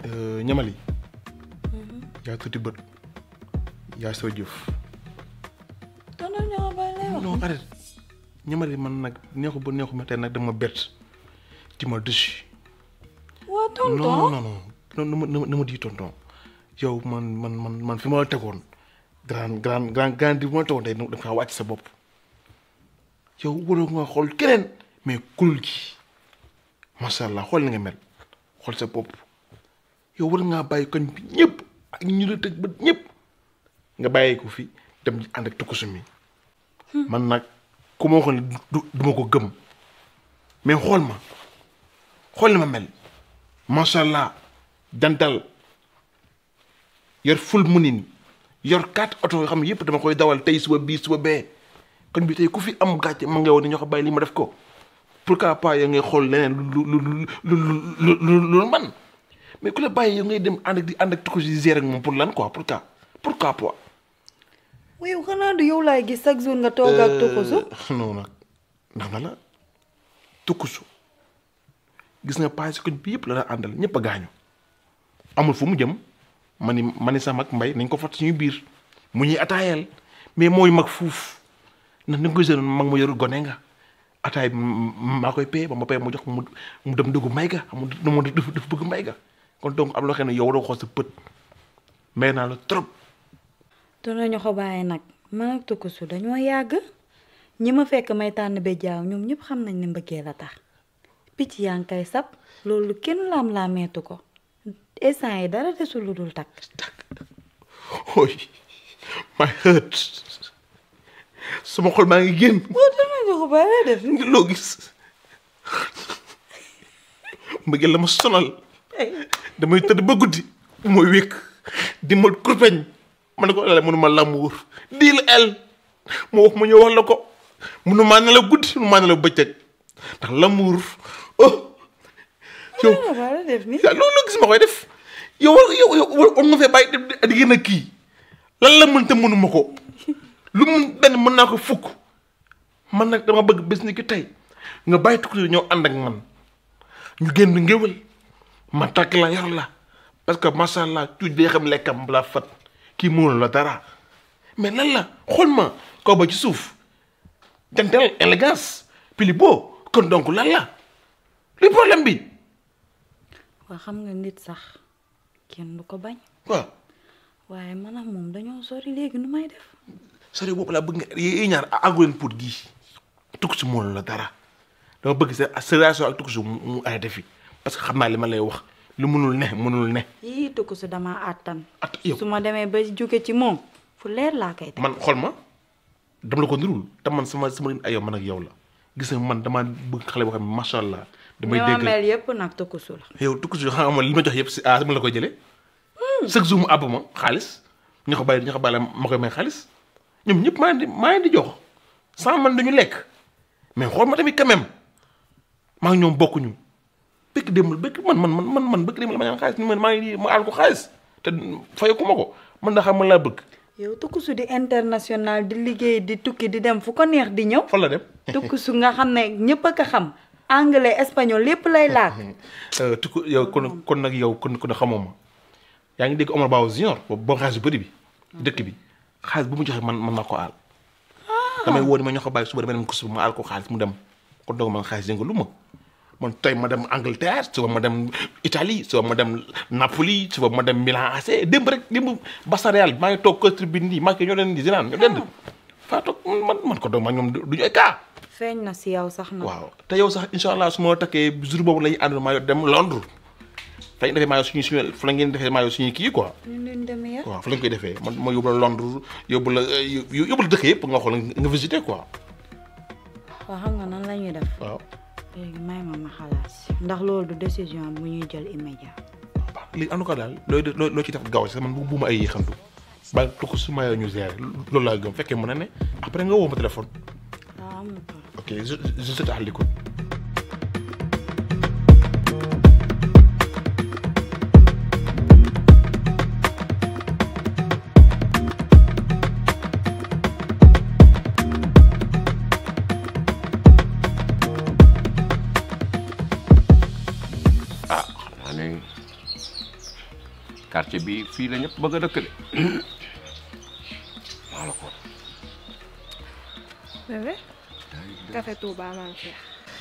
ñamali yaa tuuti bët yaa soo jëf tonton ñoo ba lay wax non arrête ñamali man nag neexu ba neexu ma tey nag dama bett ci ma dësi waa non tonton non non non na ma na ma na ma di tonton yow man man man man fi ma la tegoon grand grand grand grand bi ma la tegoon tey da nga wàcc sa bopp yow waroo nga xool keneen mais kulul gi macha allah xool na nga mel xool sa bopp yow war ngaa bàyyi koñ bi ñëpp ak ñu la tëj ba ñëpp nga bàyyi ko fi dem ànd ak tukkusu mi man nag ku ma waxoon ne du du ma ko gëm mais xool ma xool na ma mel macha allah jantal yor ful munin yor quatre oto yoo xam ne yëpp dama koy dawal tey suba bii suba bee kon bi tey ku fi am gàcce ma nga woon ne ñoo ko bàyyi lii ma def ko pourquoi pas yow ngay xool leneen lu lu lu lu lu lu man mais ku la bàyyi yow ngay dem ànd ak di ànd ak tukku si gérer ak moom pour lan quoi pourquoi pourquoi pas. yow xanaa du yow laay gis chaque jour nga toog ak tukusu non nag ndax na la tukkusu gis nga paase koñ bi yëpp la la àndal ñëpp a gaañu amul fu mu jëm ma ni ma ni sama mag mbay nañ ko fat suñu biir mu ñuy ataayal mais mooy mag fuuf ndax ni nga koy seenoon mag ma yorul gone nga ataay bi maa koy pay ba ma pay mu jox mu mu dem dugg may ga mu mu dafa dafa bëgg may ga kon donc am loo xam ne yow waroo xool sa pët may naa la trop tonton ñoo ko bàyyi nag man ak tukusu dañoo yàgg ñi ma fekk may tànn ba jaaw ñoom ñëpp xam nañ ne mbëggee la tax picc yaa ngi koy sab loolu kenn laam laa meetu ko instant yi dara desul lu dul takk ooy my hurt sama xol maa ngi génn boo tonton ñoo ko bàyyi def ngir loo gis mbëggeel la ma sonal damay tëdd ba guddi mooy wékk di ma kurpeñ ma ne ko la mënuma l'amour dii la el moo wax ma ñëw wax la ko mënumaa ne la guddi mënumaa ne la bëccëg ndax l'amour oh yow ñoo bàyyi def ni yaa loolu gis ma koy def yow war yow yow war nga fee bàyyi di gën a kii lan la mën te mënuma ko lu mun benn mën naa ko fukk man nag dama bëgg bés ni ki tey nga bàyyi tukki ñëw ànd ak man ñu génn ngéwal ma takk la yar la parce que macha allah tuuti day xam lekkam balaa fat kii mënul la dara mais lan la xool ma kaw ba ci suuf jantel élégance pili boo kon donc lan la li problème bi waa xam nga nit sax kenn du ko bañ waaw waaye man ak moom dañoo sori léegi nu may def sori boobu laa bëgg nga yi ñaar àggu leen pour gii tukki si mënul la dara dama bëgg sa sa relation ak tukki si mu mu arrêté fi parce que xam naa li ma lay wax lu mënul ne mënul ne yii tukusu dama àttan at yow su ma demee ba jóge ci moom fu leer laa koy teg man xool ma dama la ko nirul te man sama sama ay yow man ak yow la gis nga man dama bëgg xale boo xam ne macha allah damay ni ma dégg mel yëpp nag tukusu la yow tukki si xam nga li ma jox yëpp si ah sama la koy jëlee chaque jour mu àbb ma xaalis ña ko bàyyi ña ko bàyyi ma koy may xaalis ñoom ñëpp maa ngi di maa ngi di jox sans man dañu lekk mais xool ma tamit quand même maa ngi ñoom bokkuñu bëgg démb bëgg man man man man man bëgg démb la ma ñaan xaalis ni man maa ngi di ma aal ko xaalis te fayeku ma ko man da xam man laa bëgg yow tukusu di international di liggéey di tukki di dem fu ko neex di ñëw fan la dem tukusu nga xam ne ñëpp a ko xam anglais espagnol lépp lay laak tukku yow kon kon nag yow kon kon xamoo ma yaa ngi dégg Omar Ba Junior boobu boo xaalis bu bëri bi dëkk bi xaalis bu mu joxe man man maa ko aal damay woo ni ma ñoo ko bàyyi suba dama dem ko suba ma aal ko xaalis mu dem kon doog man xaalis yëngu lu ma man tey ma dem Angleterre suba ma dem Italie suba ma dem Napoli suba ma dem Milan AC démb rek démb Barça Real maa ngi toog kër tribune nii maa ngi ñoo leen di Zidane ñoo dend faa toog man man ko doog ma ñoom duñu ay cas feeñ na si yow sax na waaw te yow sax incha allah su ma la takkee jour boobu la ñuy ànd maa dem Londres fa ñu defee maa suñu suñu fa la ngeen defee maa suñu kii quoi ñu leen demee ya waaw fa lañ koy defee man ma yóbbu la Londres yóbbu la yóbbu la dëkk yëpp nga xool nga visiter quoi waaw xam nga nan la ñuy def waaw. léegi may ma ma xalaat si ndax loolu du décision bu ñuy jël immédiat waaw léegi en tout cas daal looy loo loo ci def gaaw si man bu bu ma ay yéexantu ba tukku su ma ñu gérer loolu laa gëm fekkee mën na ne après nga woo ma téléphone waaw am na ko ok je je je te l'écoute ah xam naa ne quartier bi fii la ñëpp bëgg a dëkk de maa la ko bébé café Touba maam Cheikh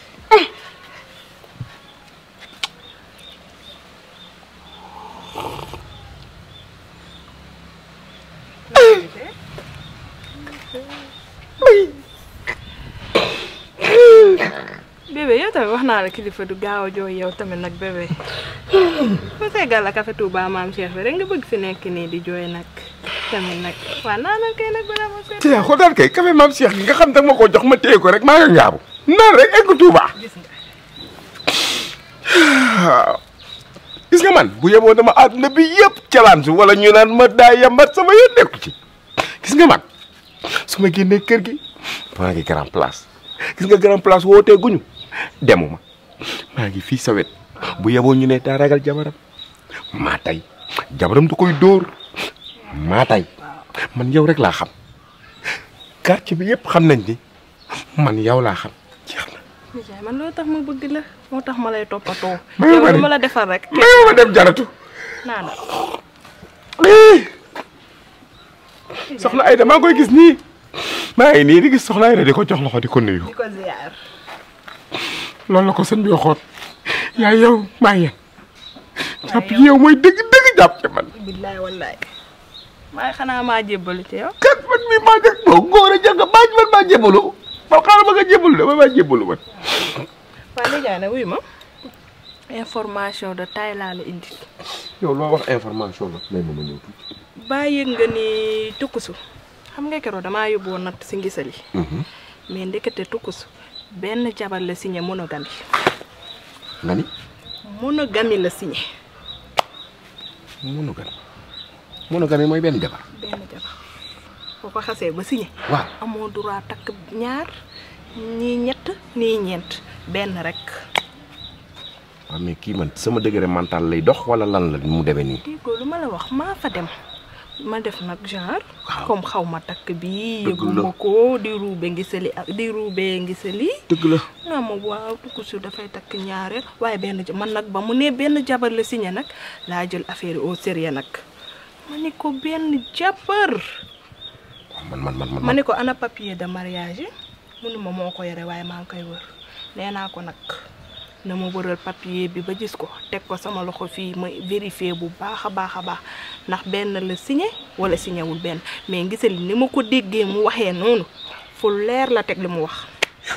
bébé yow tamit wax naa la kilifa du gaaw a jooy yow tamit nag bébé ma seggal la café Touba maam Cheikh bi rek nga bëgg fi nekk nii di jooy nag tamit nag waa naa la kay nag balaa ma seet ci ko daal kay café maam Cheikh gi nga xam da ma ko jox ma téye ko rek maa nga ngaabu naan rek egg Touba gis nga waaw gis nga man bu yeboo dama àdduna bi yëpp calaan su wala ñu naan ma daa yambat sama yoon nekku ci gis nga man su ma génnee kër gi maa ngi grand place gis nga grand place wootee guñu demuma maa ngi fii sa wet bu yeboo ñu ne daa ragal jabaram maa tay jabaram du koy dóor maa tay man yow rek laa xam quartier bi yëpp xam nañ ni man yow laa xam jeex na nijaay man loolu tax ma bëgg la moo tax ma lay toppatoo May yow ma lu de. ma la defal rek mayoo ma dem jaratu naa na soxna Ayda maa ngi koy gis nii maa ngi nii di gis soxna Ayda di ko jox loxo di ko nuyu di ko ziar loolu la ko sëñ bi waxoon yaa yow maa yéen jàpp yow mooy dëgg dëgg jàpp ci man billaay wallaay maa xanaa maa jébbalu ci yow kat man mii maa jëg boo góor a jàng baaj man maa jébbalu ma xaaral ma nga jébbalu dama maa jébbalu man waa nijaay na wuy ma information de taille laa la indi yow loo wax information la may ma ma ñëw tuuti bàyyi nga ni tukkusu xam nga keroog damaa yóbbu woon natt si ngisali mais ndekete tukkusu benn jabar la signé monogamie nga ni monogamie la signé monogan monogan yi mooy benn jabar benn jabar boo ko xasee ba signé waaw amoo droit takk ñaar ñii ñett nii ñeent benn rek waaw mais kii man sama degré mental lay dox wala lan la mu demee nii déggoo lu ma la wax maa fa dem ma def nag genre Waaw. comme xaw ma takk bi Dëgg la. yëguma ko di ruube ngisali ak di ruube ngisali dëgg la naa ma waaw tukkusu dafay takk ñaareel waaye benn ja- man nag ba mu ne benn jabar la signé nag laa jël affaire yi au sérieux nag ma ne ko benn jabar man man man ma man ne ko ana papier de mariage yi mu ne ma moo ko yore waaye maa ngi koy wër nee naa ko nag na ma wëral papier bi ba gis ko teg ko sama loxo fii ma vérifier bu baax a baax a baax ndax benn la signé wala signé wul benn mais gisal ni ma ko déggee mu waxee noonu fu leer la teg li mu wax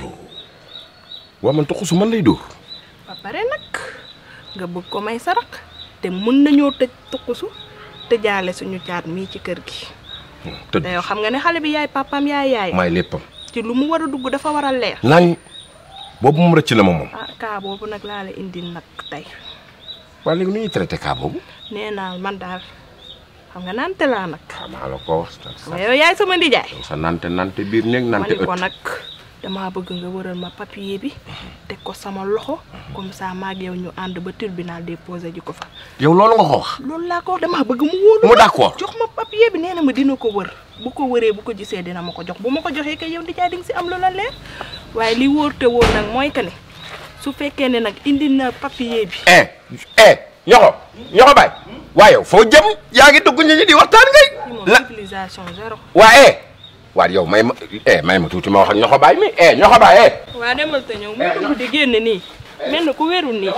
waaw man toxu su man lay dóor ba pare nag nga bëgg ko may sarak te mën nañoo tëj tukkusu tëjaale suñu caat mii ci kër gi tëdd te yow xam nga ne xale bi yaay papaam yaay yaay maay léppam ci lu mu war a dugg dafa war a leer nañ boobu moom rëcc na ma moom ah kaa boobu nag laa la indil nag tey waaye léegi nu ñuy traité cas boobu nee naa man daal xam nga nante laa nag xamaa la ko wax xam nga yow yaay sama ndijaay sa nante nante biir néeg ma nante ni ko ëtt nag damaa bëgg nga wëral ma papier bi teg ko sama loxo comme ça maag yow ñu ànd ba tribunal déposé ji ko fa yow loolu nga ko wax loolu laa ko wax damaa bëgg mu wóolu mu d'accord jox ma papier bi nee na ma dina ko wër bu ko wëree bu ko gisee dina ma ko jox bu ma ko joxee kay yow ndijaay di nga si am lu la leer waaye li wóor te wóor nag mooy que ne su fekkee ne nag indi na papier bi eh eh ñoxo ñoxo baay waaye yow foo jëm yaa ngi dugg ñu ñi di waxtaan ngay ci moom la civilisation zéro waa eh waa yow may ma eh may ma tuuti ma wax ak ñoxo baay mi eh ñoxo baay eh waa demal te ñëw mu dugg di génn nii mel na ku wérul nii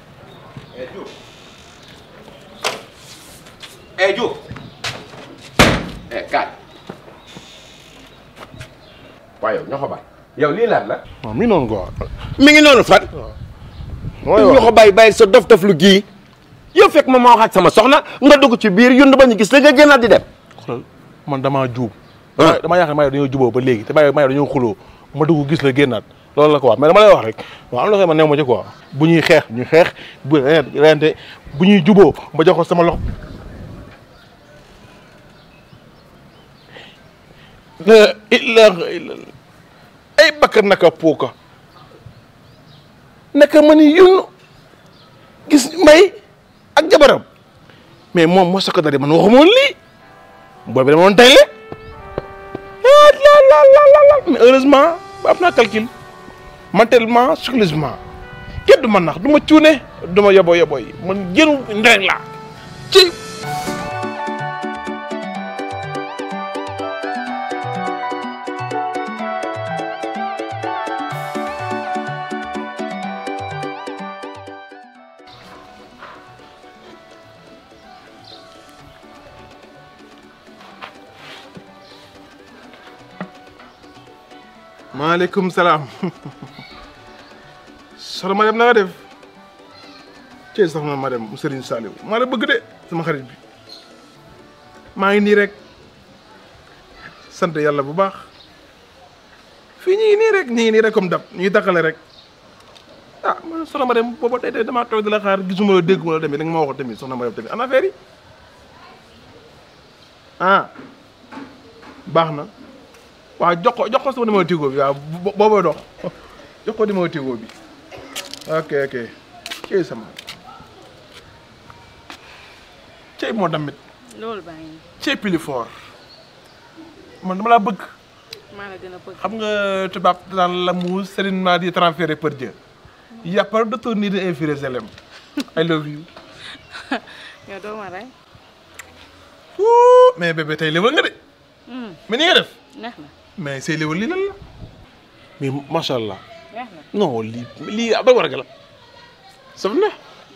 eh Diouf eh kaay waaye yow ñoxo baay yow lii laat la waaw mi noonu quoi. mi ngi noonu fan mooy wax ñoxo baay bàyyi sa dof dof lu gii yow fekk ma ma wax ak sama soxna nga dugg ci biir yund ba ñu gis la nga génnaat di dem xoolal man damaa juub. Ah. damaa yaakaar ne maa yow dañoo juboo ba léegi te maa yow maa yow dañoo xuloo ma dugg gis la génnaat loolu la quoi mais dama lay wax rek waaw am na soo ma new ma ci quoi bu ñuy xeex ñu xeex bu rente bu ñuy juboo ma jox ko sama loxo. la ilaha illallah ay bakka naka puuka naka ma ni yunn gis may ak jabaram mais moom moo sako dari man waxuma woon lii booy bi dama doon tayle ah la la la la la mais heureusement ba am naa calcul mentalement psychologiquement kenn du ma nax du ma cuune du ma yobo yobo yi man jënu ndeng laa ci maaleykum salaam soxna ma dem na nga def cey soxna ma dem mu Serigne Saliou maa la bëgg de sama xarit bi maa ngi nii rek sant yàlla bu baax fii ñu ngi nii rek ñu ngi nii rek comme dab ñu ngi takkale rek ah man soxna ma dem booba tey tey damaa toog di la xaar gisuma la dégguma la tamit da nga ma waxoon tamit soxna ma dem tamit ana affaire yi ah baax na waaw jox ko jox ko sama numéro Tigo bi waaw booboo dox jox ko numéro Tigo bi ok ok cey sama cey moo tamit loolu baa ngi cey pili fort man dama laa bëgg maa la gën a bëgg xam nga tubaab daan l'amour certainement di transféré par Dieu y a pas de retour ni de infiré selem I love you yow doo ma rey Ouh, mais bébé tey léwal nga de mais ni nga def neex na mais say léwal lii lan la mais macha allah neex na non lii lii ab war a la saf na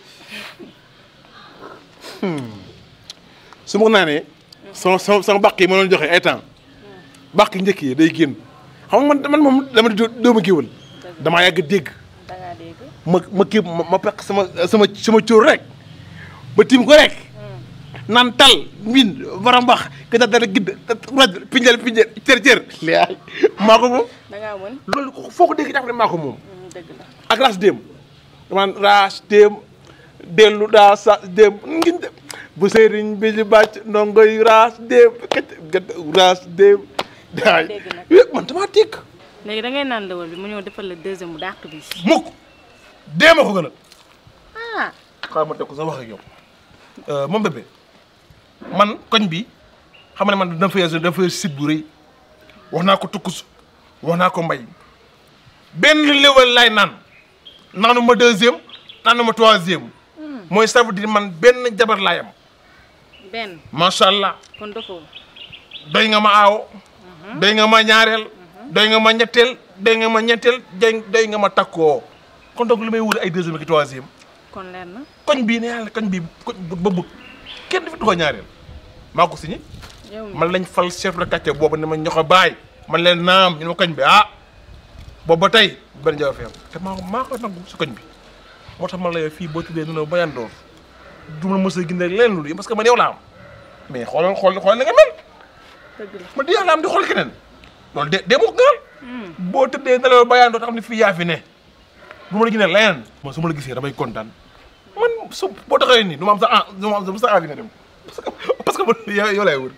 su ma ko naanee sama sama sama bàq yi ma doon joxe ay temps bàq njëkk yi day génn xam nga man man moom dama di doomu géwël damaa yàgg dégg dangaa dégg ma ma kii ma ma peq sama sama sama cóor rek ba tim ko rek naan tal min barambax ka da dara gidd raj pinjal pinjal cër cër laay maa ko moom dangaa mën loolu ko foo ko dégg jàpp ne maa ko moom dëgg la ak raas déem damaan raas déem dellu daa sa déem ngiñ dem bu sëriñ bi ci bàcc ndongoy raas déem kat kat raas déem daay Dégg nag. yëpp man damaa dégg léegi da ngay naan lawal bi mu ñëw defal la deuxième bu dàq bi mukk déem a ko gën a ah xaaral ma teg ko sa wax ak yow moom bébé man koñ bi xam nga ne man dafa yor dafa yor site bu rëy wax naa ko tukkus wax naa ko mbay benn léwal laay naan naanu ma deuxième naanu ma troisième mooy ça veut dire man benn jabar laay am benn macha allah kon dofoo doy nga ma aawo doy nga ma ñaareel doy nga ma ñetteel doy nga ma ñetteel doy doy nga ma takkoo kon donc li may wut ay deuxième ak troisième kon leer na koñ bii ne yàlla koñ bii koñ ba bëgg kenn du fi ko ñaareel maa ko signé yow mi man lañ fal chef de quartier boobu ne ma ñoxo baay man leen naam ñu ne ma koñ bi ah boobu ba tey benn jafe fi am te maa ko maa ko nangu si koñ bi moo tax man la yow fii boo tuddee ne ba yandoor du ma mës a gis leen lu parce que man yow laa am mais xoolal xool xool na nga mel dëgg la man di yow laa am di xool keneen loolu de de ma ko gënal boo tëddee ne la ba yandoor te xam ne fii yaa fi ne du ma la gis leneen man su ma la gisee damay kontaan man su boo taxawee nii du ma am sa ah du ma am sa sa envie nga dem parce que parce que man yow yow laay wër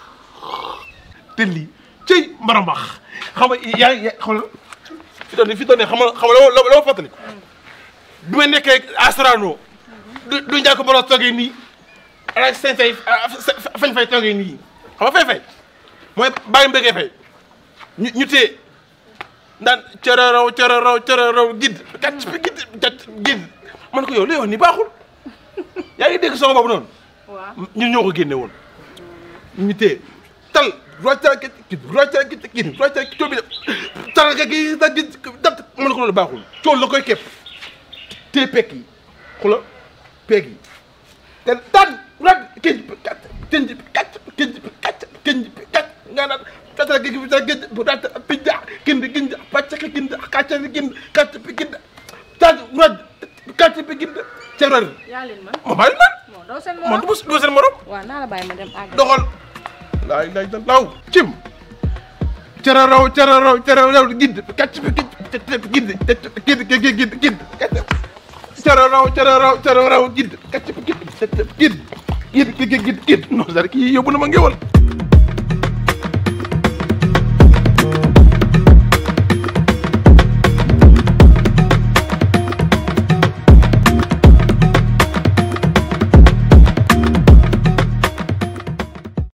te lii cëy marambax xam nga yaa ngi xam nga fi doon fi doon ne xam nga xam nga loo loo loo fàttali bi ma nekkee Asrano du du njëkk boros toogee nii ala seen fay fañ fay toogee nii xam nga fay fay mooy bàyyi mbéggee fay ñu ñu téye ndaan cororow cororow cororow gidd gàcc bi gidd gàcc gidd man ko yow li wax ni baaxul yaa ngi dégg son boobu noonu waaw ñun ñoo ko génne woon ñu téye tal rocca gi gidd rocca gi gidd rocca gi coow bi tal ga gi da gi dat man ko loolu baaxul coow la koy képp téye pekk yi xula pekk yi te tan rag kënj bi kat kënj bi kat kënj bi kat kënj bi kat nga naan tata gi gi ta gëj bu dat pijja gind gind pàcc ki gind kàcc bi gind kàcc bi gind tan rag kàcc bi gind cerar yaa leen man ma bàyyi man non doo seen man morom du ma du ma seen morom waaw naa la bàyyi ma dem àgg doxal laay laay da law cim cararaw cararaw cararaw gind kàcc bi gind gind gind gind gind gind cararaw cararaw cararaw gind kàcc bi gind gind gind gind gind non c'est-à-dire kii yóbbu na ma ngéwal